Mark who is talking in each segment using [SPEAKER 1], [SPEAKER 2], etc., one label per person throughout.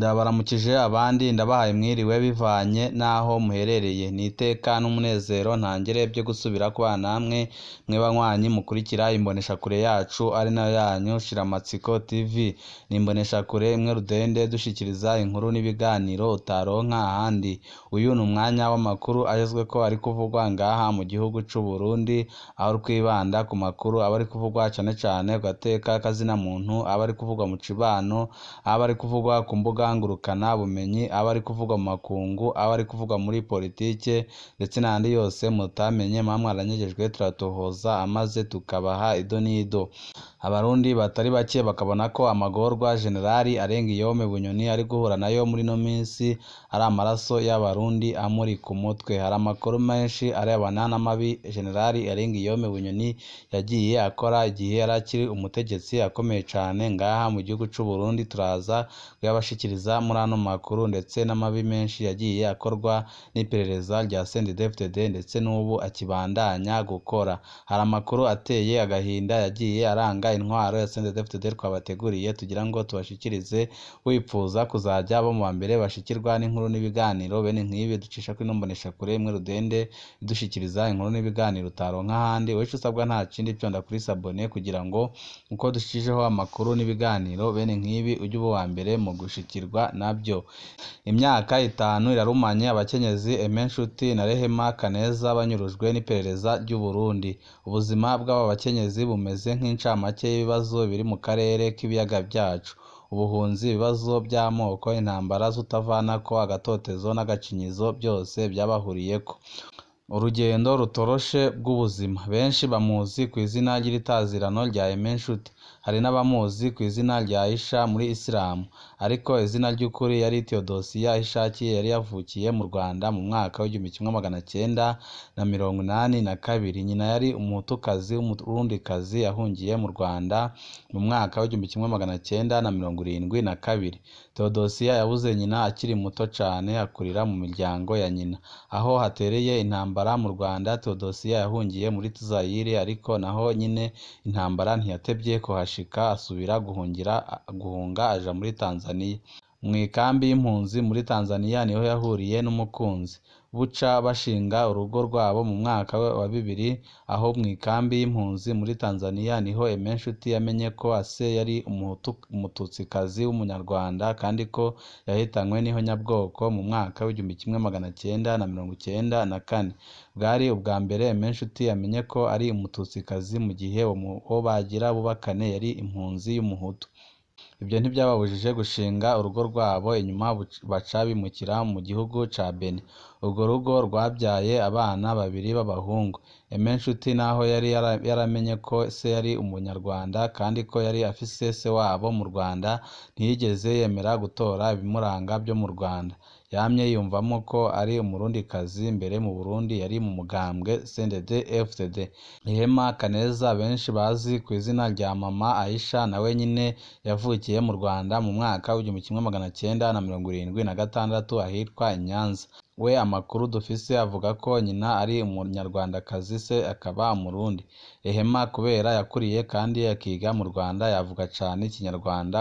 [SPEAKER 1] Ndabaramukije abandi ndabahaye mwiriwe bivanye n'aho muherereye, ni iteka n'umunezero ntangere byo gusubira kubana namwe mwe banywanyi mukurikira imboneshakure yacu ari nayo yanyu Shiramatsiko TV, ni imboneshakure imwe rudende dushikiriza inkuru n'ibiganiro utaronka ahandi, uyu ni umwanya w'amakuru agezweko ari kuvugwa ngaha mu gihugu c'u Burundi, aho twibanda ku makuru aba ari kuvugwa cane cane ku gateka k'azina muntu, aba ari kuvugwa mu cibano, aba ari kuvugwa ku mbuga ngurukana bumenyi, aba ari kuvugwa mu makungu, aba ari kuvugwa muri politike ndetse n'ayandi yose mutamenye muba mwaranyegejwe turatohoza amaze tukabaha ido n'ido. Abarundi batari bake bakabona ko amagorwa Jenerali Arengiyome Bunyoni ari guhura nayo muri ino minsi ari amaraso y'abarundi amuri ku mutwe. Hari amakuru menshi arebana n'amabi Jenerali Arengiyome Bunyoni yagiye akora igihe yari akiri umutegetsi akomeye cane ngaha mu gihugu c'u Burundi, turaza kuyabashikiriza muri ano makuru ndetse n'amabi menshi yagiye akorwa n'iperereza rya CNDD-FDD ndetse n'ubu akibandanya gukora. Hari amakuru ateye agahinda yagiye aranga intwaro ya CNDD-FDD twabateguriye tugira ngo tubashikirize, wipfuza kuzaja abo mu bambere bashikirwa n'inkuru n'ibiganiro bene nk'ibi ducisha kuri ino mboneshakure imwe rudende idushikiriza inkuru n'ibiganiro utaronka ahandi, wowe ico usabwa nta kindi vyonda kuri sabone kugira ngo uko dushijeho amakuru n'ibiganiro bene nk'ibi uje uba uwambere mu gushikirwa navyo. Imyaka itanu irarumanye abakenyezi Aime Nshuti na Rehema Kaneza banyurujwe n'iperereza ry'u Burundi. Ubuzima bw'aba bakenyezi bumeze nk'incamake y'ibibazo biri mu karere k'ibiyaga vyacu. Ubuhunzi, ibibazo vy'amoko, intambara z'utavanako, agatotezo n'agacinyizo vyose vyabahuriyeko. Urugendo rutoroshe bw'ubuzima. Benshi bamuzi kw'izina ry'itazirano rya Aime Nshuti. Hari n'abamuzi kw'izina rya Aisha muri Isilamu, ariko izina ry'ukuri yari Theodosia Ahishakiye yari yavukiye mu Rwanda mu mwaka w'igihumbi kimwe magana cenda na mirongo inani na kabiri. Nyina yari umuhutukazi w'umurundikazi yahungiye mu Rwanda mu mwaka w'igihumbi kimwe magana cenda na mirongo irindwi na kabiri. Theodosia yabuze nyina akiri muto cane akurira mu miryango ya nyina. Aho hatereye intambara mu Rwanda, Theodosia yahungiye muri Zaire ariko naho nyene intambara ntiyatevye kuhashika asubira guhungira guhunga aja muri Tanzania. Mw'ikambi y'impunzi muri Tanzania niho yahuriye n'umukunzi. Buca bashinga urugo rwabo mu mwaka wa bibiri, aho mw'ikambi y'impunzi muri Tanzania niho Aime Nshuti yamenye ko se yari umututsikazi w'umunyarwanda kandi ko yahitanywe n'ihonyabwoko mu mwaka w'igihumbi kimwe magana cenda na mirongo icenda na kane. Bwari ubwa mbere Aime Nshuti amenye ko ari umututsikazi mu gihe uwo bagira bubakane yari impunzi y'umuhutu. Ivyo ntivyababujije gushinga urugo rwabo, inyuma baca bimukira mu gihugu ca Benin. Urwo rugo rwavyaye abana babiri b'abahungu. Aime Nshuti naho yari yaramenye ko se yari umunyarwanda kandi ko yari afise se wabo mu Rwanda, ntiyigeze yemera gutora ibimuranga vyo mu Rwanda. Yamye yiyumvamo ko ari umurundikazi. Mbere mu Burundi yari mu mugambwe CNDD-FDD. Rehema Kaneza benshi bazi kw'izina rya Mama Aisha nawe nyene yavukiye mu Rwanda mu mwaka w'igihumbi kimwe magana cenda na mirongo irindwi na gatandatu ahitwa i Nyanza. We amakuru dufise avuga ko nyina ari umunyarwandakazi, se akaba umurundi. Rehema kubera yakuriye kandi akiga mu Rwanda yavuga cane ikinyarwanda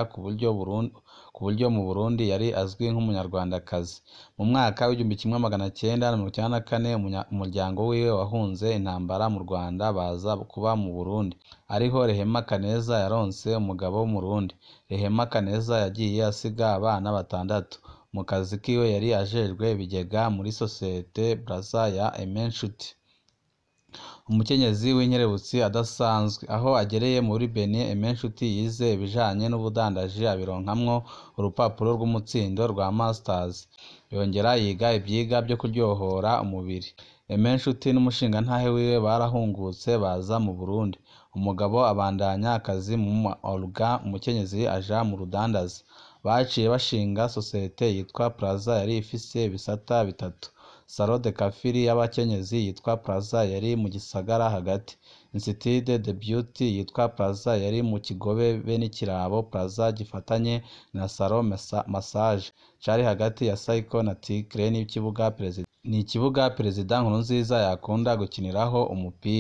[SPEAKER 1] ku buryo mu Burundi yari azwi nk'umunyarwandakazi. Mu mwaka w'igihumbi kimwe magana cenda na mirongo icenda na kane umuryango wiwe wahunze intambara mu Rwanda baza kuba mu Burundi. Ariho Rehema Kaneza yaronse umugabo w'umurundi. Rehema Kaneza yagiye asiga abana batandatu. Mu kazi kiwe yari ajejwe ibigega muri sosiyete Brazza ya Aime Nshuti. Umukenyezi w'inkerebutsi adasanzwe. Aho agereye muri Benin, Aime Nshuti yize ibijanye n'ubudandaji abironkamwo urupapuro rw'umutsindo rwa Masters. Yongera yiga ivyiga vyo kuryohora umubiri. Aime Nshuti n'umushingantahe wiwe barahungutse baza mu Burundi. Umugabo abandanya akazi mu ma organ, umukenyezi aja mu rudandaza. Baciye bashinga sosiyete yitwa Plaza yari ifise ibisata bitatu. Salon de coiffure y'abakenyezi yitwa Plaza yari mu gisagara hagati. Institut de Beauty yitwa Plaza yari mu Kigobe be n'ikirabo Plaza gifatanye na Salon Massage cari hagati ya Saiko na Tigre n'ikibuga Perezida ni ikibuga Perezida Nkurunziza yakunda gukiniraho umupira.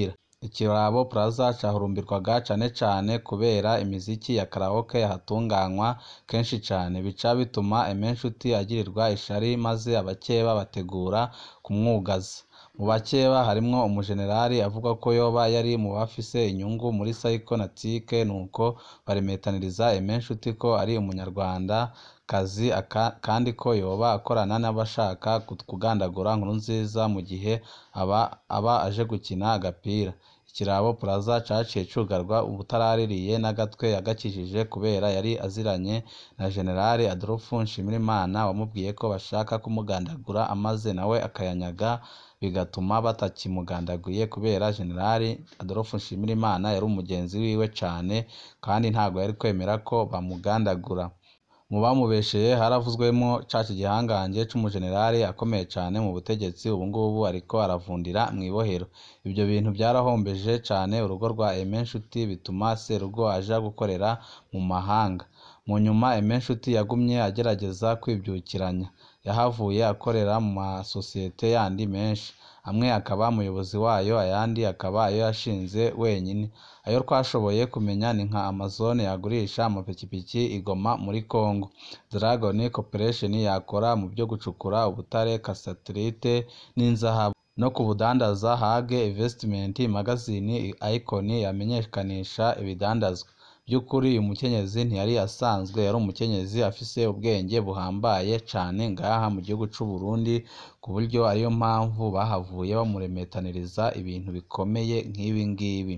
[SPEAKER 1] Ikirabo Plaza cahurumbirwaga cane cane kubera imiziki ya karaoke yahatunganywa kenshi cane, bica bituma Aime Nshuti agirirwa ishari maze abakeba bategura kumwugaza. Mu bakeba harimwo umujenerali avuga ko yoba yari mu bafise inyungu muri Psycho-Natic nuko baremetaniriza Aime Nshuti ko ari umunyarwandakazi kandi ko yoba akorana n'abashaka kugandagura Nkurunziza mu gihe aba aje gukina agapira. Ikirabo Plaza caciye cugarwa uwutaraririye n'agatwe yagakijije kubera yari aziranye na Jenerali Adolphe Nshimirimana wamubwiye ko bashaka kumugandagura maze nawe akayanyaga bigatuma batakimugandaguye kubera Jenerali Adolphe Nshimirimana yari umugenzi wiwe cane kandi ntabwo yari kwemera ko bamugandagura. Mu bamubesheye haravuzwemwo ca gihangange c'umujenerali akomeye cane mu butegetsi ubu ngubu ariko aravundira mw'ibohero. Ivyo bintu vyarahombeje cane urugo rwa Aime Nshuti bituma Serugo aja gukorera mu mahanga. Mu nyuma Aime Nshuti yagumye agerageza kwivyukiranya, yahavuye akorera mu masosiyete yandi menshi, amwe akaba umuyobozi wayo ayandi akaba ayo yashinze wenyene. Ayo twashoboye kumenya ni nka Amazon yagurisha amapikipiki i Goma muri Congo, Dragon Corporation yakora mu vyo gucukura ubutare Cassiterite n'inzahabu, no ku budandaza Hage Investment Magazine Icon yamenyekanisha ibidandazwa. Vy'ukuri uyu mukenyezi ntiyari asanzwe, yari umukenyezi afise ubwenge buhambaye cane ngaha mu gihugu c'Uburundi ku buryo ariyo mpamvu bahavuye bamuremetaniriza ibintu bikomeye nk'ibi ngibi.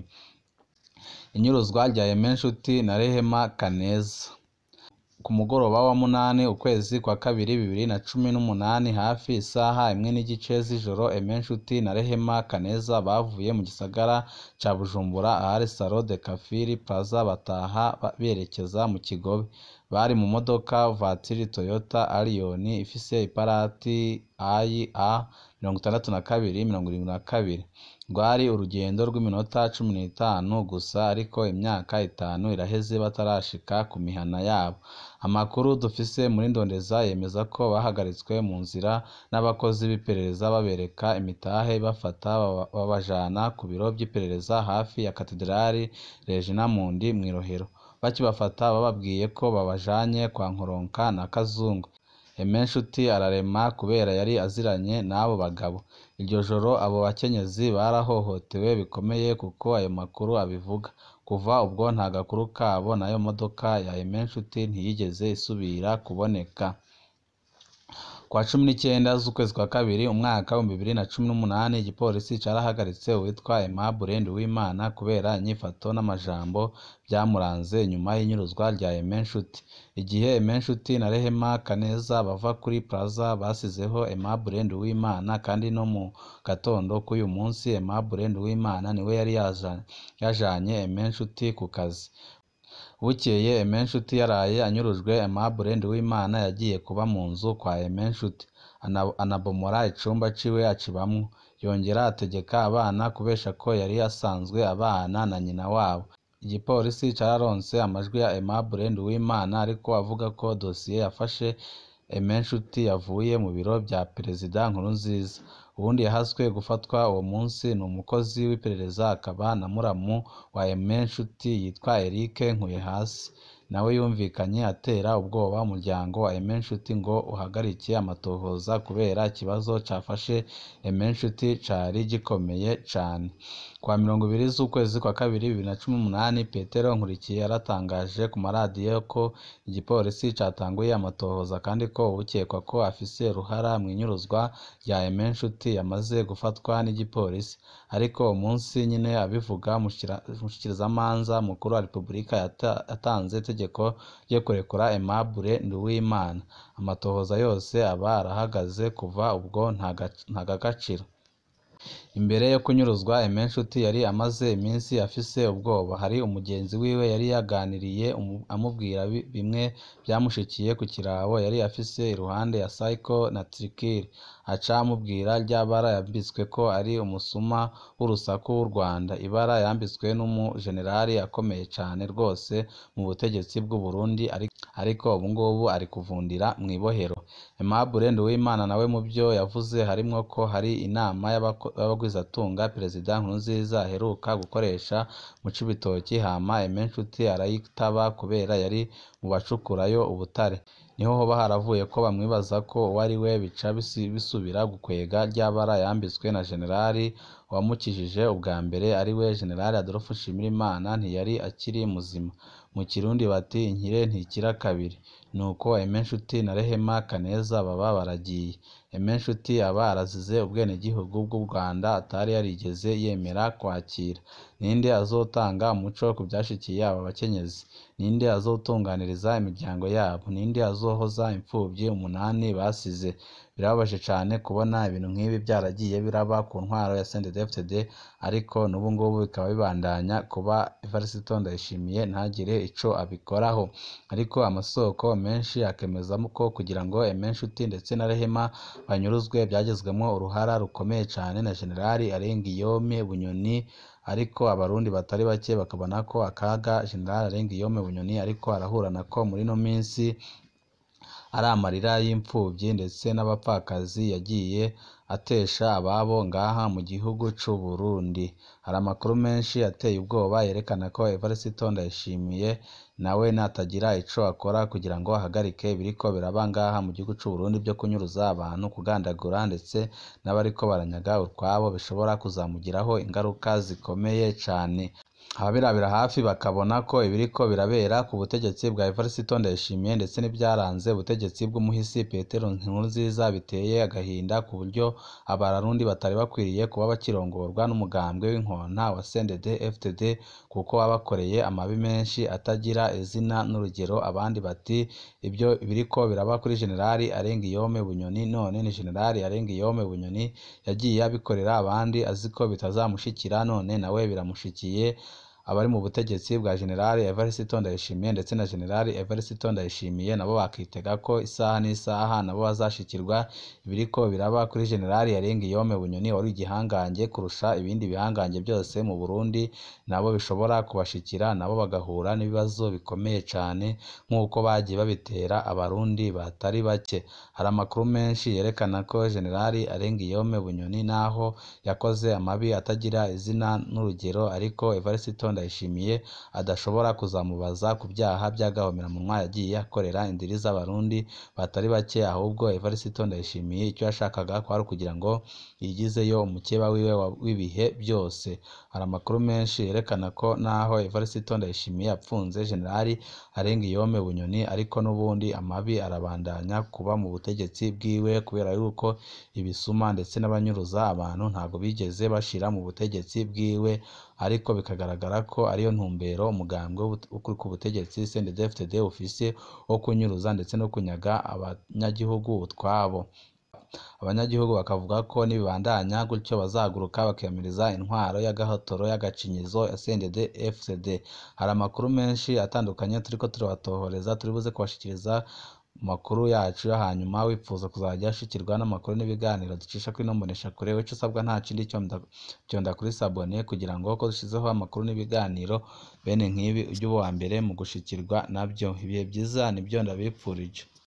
[SPEAKER 1] Inyuruzwa rya Aime Nshuti na Rehema Kaneza. Ku mugoroba wa munani ukwezi kwa kabiri bibiri na cumi n'umunani hafi isaha imwe n'igice z'ijoro Aime Nshuti na Rehema Kaneza bavuye mu gisagara ca Bujumbura ahari Salon de Coiffure Plaza bataha berekeza mu Kigobe. Bari mu modoka Voiture Toyota Allion ifise iparati IA mirongo itandatu na kabiri mirongo irindwi na kabiri. Rwari urugendo rw'iminota cumi n'itanu gusa ariko imyaka itanu iraheze batarashika ku mihana yabo. Amakuru dufise muri ndondeza yemeza ko bahagaritswe mu nzira n'abakozi b'iperereza babereka imitahe ibafata babajana ku biro vy'iperereza hafi ya Katedrali Regina Mundi mw'i Rohero. Bakibafata bababwiye ko babajanye kwa Nkoronka na Kazungu. Aime Nshuti ararema kubera yari aziranye n'abo bagabo. Iryo joro abo bakenyezi barahohotewe bikomeye kuko ayo makuru abivuga. Kuva ubwo nta gakuru kabo n'ayo modoka ya Aime Nshuti ntiyigeze isubira kuboneka. Kwa cumi n'icenda z'ukwezi kwa kabiri umwaka w'ibihumbi bibiri na cumi n'umunani igipolisi carahagaritse uwitwa Aimable Nduwimana kubera inyifato n'amajambo vyamuranze nyuma y'inyuruzwa rya Aime Nshuti. Igihe Aime Nshuti na Rehema Kaneza bava kuri Plaza basizeho Aimable Nduwimana kandi no mu gatondo k'uyu munsi Aimable Nduwimana niwe yari yajanye Aime Nshuti ku kazi. Bukeye Aime Nshuti yaraye anyurujwe Aimable Nduwimana yagiye kuba mu nzu kwa Aime Nshuti, anabomora icumba ciwe acibamwo, yongera ategeka abana kubesha ko yari asanzwe abana na nyina wabo. Igipolisi cararonse amajwi ya Aimable Nduwimana ariko avuga ko dosiye yafashe Aime Nshuti yavuye mu biro vya Perezida Nkurunziza. Uwundi yahaswe gufatwa uwo munsi ni umukozi w'iperereza akaba na muramu wa Aime Nshuti yitwa Eric Nkuyehasi. Nawe yumvikanye atera ubwoba umuryango wa Aime Nshuti ngo uhagarike amatohoza kubera ikibazo cafashe Aime Nshuti cari gikomeye cane. Kwa mirongo ibiri z'ukwezi kwa kabiri bibiri na cumi n'umunani Petero Nkurikiye yaratangaje ku maradiyo ko igipolisi catanguye amatohoza kandi ko uwukekwa ko afise uruhara mw'inyuruzwa rya Aime Nshuti yamaze gufatwa n'igipolisi. Ariko umunsi nyene abivuga umushikirizamanza mukuru wa Repubulika yatanze itegeko ryo kurekura Aimable Nduwimana. Amatohoza yose aba arahagaze kuva ubwo nta gaciro. Imbere yo kunyuruzwa Aime Nshuti yari amaze iminsi afise ubwoba. Hari umugenzi wiwe yari yaganiriye amubwira bimwe vyamushikiye ku kirabo yari afise iruhande ya Psycho-Natic, aca amubwira rya bara yambitsweko ari umusuma w'urusaku w'u Rwanda, ibara yambitswe n'umujenerali akomeye cane rwose mu butegetsi bw'u Burundi ariko ubu ngubu ari kuvundira mw'ibohero. Aimable Nduwimana nawe mu vyo yavuze harimwo ko hari inama y'abagwizatunga y'abagwizatunga Perezida Nkurunziza aheruka gukoresha mu Cibitoki hama Aime Nshuti arayitaba kubera yari mu bacukurayo ubutare niho hoba haravuye ko bamwibaza ko uwo ari we bica bisubira gukwega rya bara yambitswe na Generali wamukijije ubwa mbere ari we Generali Adolphe Nshimirimana ntiyari akiri muzima mu Kirundi bati inkire ntikira kabiri nuko Aime Nshuti na Rehema Kaneza baba baragiye Aime Nshuti aba arazize ubwenegihugu bw'u Rwanda atari yarigeze yemera kwakira ninde azotanga umuco ku vyashikiye aba bakenyezi ninde azotunganiriza imiryango yabo ninde azohoza impfuvyi umunani basize birababaje cane kubona ibintu nk'ibi vyaragiye biraba ku ntwaro ya CNDD-FDD ariko n'ubu ngubu bikaba bibandanya kuba Evariste Ndayishimiye ntagire ico abikoraho ariko amasoko menshi akemeza ko kugira ngo Aime Nshuti ndetse na Rehema banyuruzwe vyagizwemwo uruhara rukomeye cane na Generali Arenguiyome Bunyoni ariko abarundi batari bake bakabona ko akaga Generali Arenguiyome Bunyoni ariko arahura nako muri ino minsi ari amarira y'impfuvyi ndetse n'abapfakazi yagiye atesha ababo ngaha mu gihugu c'u Burundi hari amakuru menshi ateye ubwoba yerekana ko Evariste Ndayishimiye nawe natagira ico akora kugira ngo ahagarike ibiriko biraba ngaha mu gihugu c'u Burundi vyo kunyuruza abantu kugandagura ndetse n'abariko baranyaga utwabo bishobora kuzamugiraho ingaruka zikomeye cane ababirabira hafi bakabona ko ibiriko birabera ku butegetsi bwa Evariste Ndayishimiye ndetse n'ivyaranze ubutegetsi bw'umuhisi Petero Nkurunziza biteye agahinda ku buryo abarundi batari bakwiriye kuba bakirongorwa n'umugambwe w'inkonta wa CNDD-FDD kuko wabakoreye amabi menshi atagira izina n'urugero abandi bati ibyo biriko biraba kuri Generali Arenguiyome Bunyoni none ni Generali Arenguiyome Bunyoni yagiye abikorera abandi aziko bitazamushikira none nawe biramushikiye abari mu butegetsi bwa Generali Evariste Ndayishimiye ndetse na Generali Evariste Ndayishimiye nabo bakitega ko isaha n'isaha nabo bazashikirwa ibiriko biraba kuri Generali Arenguiyome Bunyoni wari igihangange kurusha ibindi bihangange byose mu Burundi nabo bishobora kubashikira nabo bagahura n'ibibazo bikomeye cane nk'uko bagiye babitera abarundi batari bake hari amakuru menshi yerekana ko Generali Arenguiyome Bunyoni naho yakoze amabi atagira izina n'urugero ariko Evariste Ndayishimiye adashobora kuzamubaza ku byaha by'agahomeраmunwa yagiye akorera indiri z'abarundi batari bake ahubwo Evariste Ndayishimiye icyo yashakaga kwari ukugira ngo yigizeyo umukeba wiwe w'ibihe byose hari amakuru menshi yerekana ko naho Evariste Ndayishimiye yapfunze Generali Arenguiyome Bunyoni ariko n'ubundi amabi arabandanya kuba mu butegetsi bwiwe kubera yuko ibisuma ndetse n'abanyuruza abantu ntabwo bigeze bashira mu butegetsi bwiwe ariko bikagaragara ko ariyo ntumbero umugambwe uri ku butegetsi CNDD-FDD ufise wo kunyuruza ndetse no kunyaga abanyagihugu utwabo abanyagihugu bakavuga ko nibibandanya gutyo bazahaguruka bakiyamiriza intwaro y'agahotora y'agacinyizo ya CNDD-FDD hari amakuru menshi atandukanye turiko turabatohoreza turi buze kubashikiriza makuru yacu yo hanyuma wifuza kuzajya ashikirwa n'amakuru n'ibiganiro ducisha kuri ino mboneshakure ico usabwa nta kindi vyonda kuri sabone kugira ngo ko dushizeho amakuru n'ibiganiro bene nk'ibi ujye uba uwa mbere mu gushikirwa navyo ibihe vyiza nivyo ndabipfurije